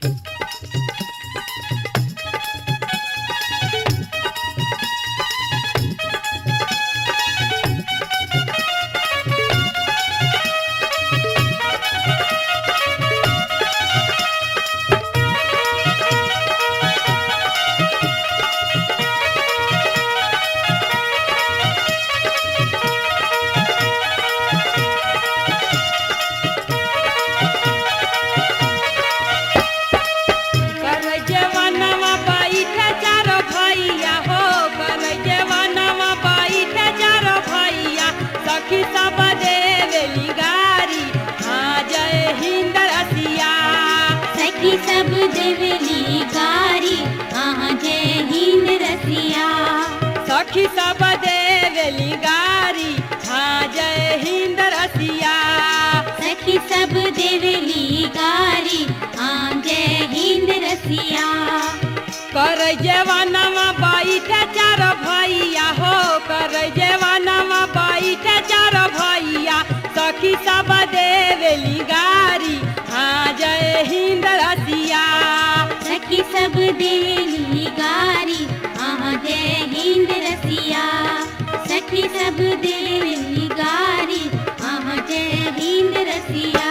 कर जवानवा बैठे चारो भैया हो कर जवानवा बैठे चारो भैया सखी सब देवेली गारी हाँ जय हिंद रसिया सखी सब देवली गारी आहा जय हिंद रसिया सखी सब देवेली गारी हाँ जय हिंद रसिया सखी सब देवली गारी आ जय हिंद रसिया कर जवानवा बैठे चारो भैया हो कर जवानवा बैठे चारो भैया सखी सब देवेली गारी हाँ जय हिंद रसिया सखी सब देवली गारी आहा जय हिंद रसिया सखी सब देवली गारी आहा जय हिंद रसिया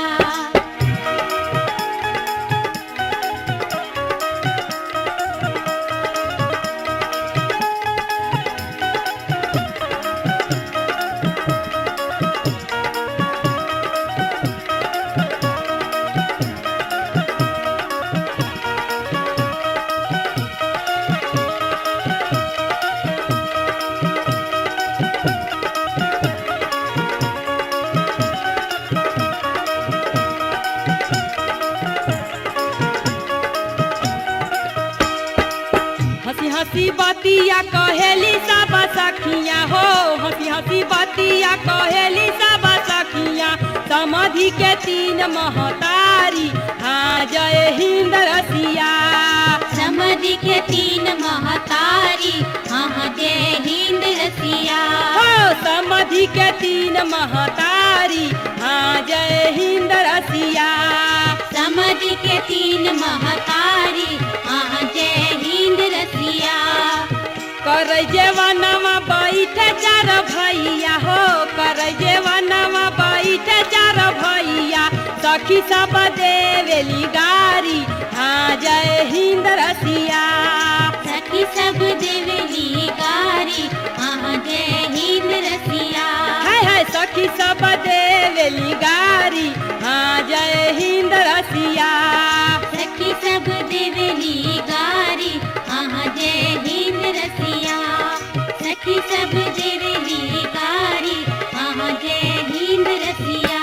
हंसी हंसी बतिया कहेली सब सखिया हो हंसी हंसी बतिया कहेली सब सखिया समाधि के तीन महतारी हाँ जय हिंद रसिया समधि के तीन महतारी आहा जय हिंद रसिया हो समाधि के तीन महतारी हाँ जय हिंद रसिया समधि के तीन महतारी आहा जय हिंद रसिया कर जेवनवा बैठ चार भैया हो कर जेवनवा बैठ चार भैया सखी सब देवेली गारी हाँ जय हिंद रसिया सखी सब देवली गारी आहा जय हिंद रसिया है है सखी सब देवेली गारी हाँ जय हिंद रसिया सखी सब देवली गारी आहा जय हिंद रसिया सखी सब देवली गारी आहा जय हिंद रसिया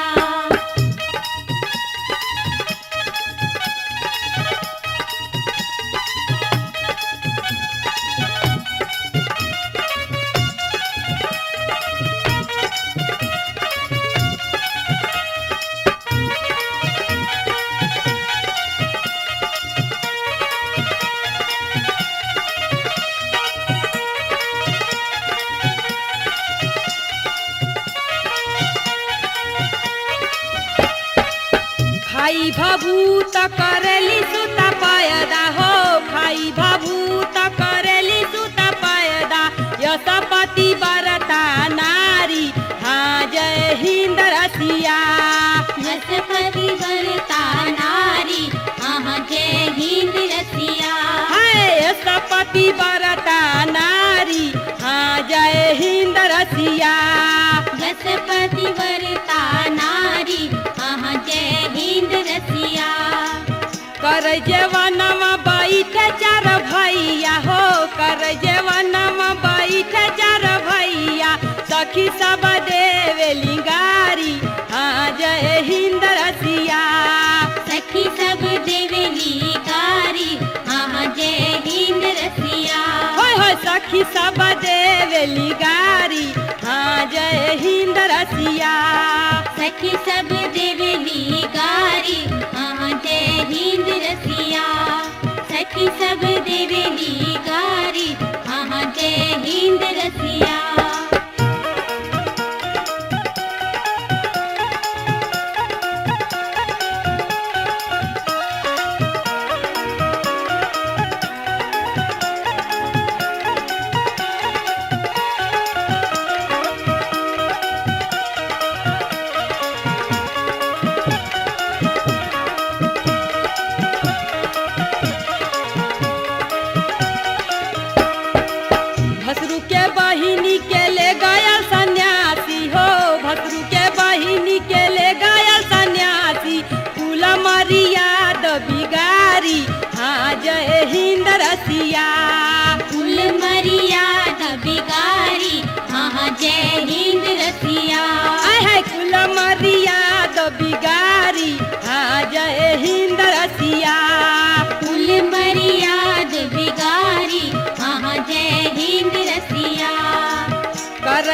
खाई भभूत करेली सुता पायदा हो खाई भभूत करेली सुता पायदा यशपति बरता नारी हाँ जय हिंद रसिया यशपति वरता नारी आहा जय हिंद रसिया है यशपति बरता नारी हाँ जय हिंद रसिया यशपति वरता नारी आहा जय हिंद रसिया कर जवनवा बैठ चार भैया हो कर जवनवा बैठ चार भैया सखी सब देवेली गारी हाँ जय हिंद रसिया सखी सब देवली गारी आहा जय हिंद रसिया होय होय सखी सब देवेली गारी हाँ जय हिंद रसिया सखी सब देवली गारी आहा जय हिंद रसिया सखी सब देवली गारी आहा जय हिंद रसिया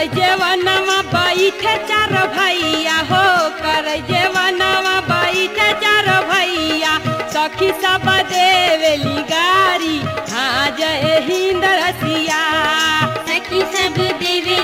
जेवनवा बैठे चार भैया हो कर जेवनवा बैठे चार भैया सखी सब देवेली गारी हाँ जय हिंद रसिया सखी सब देवे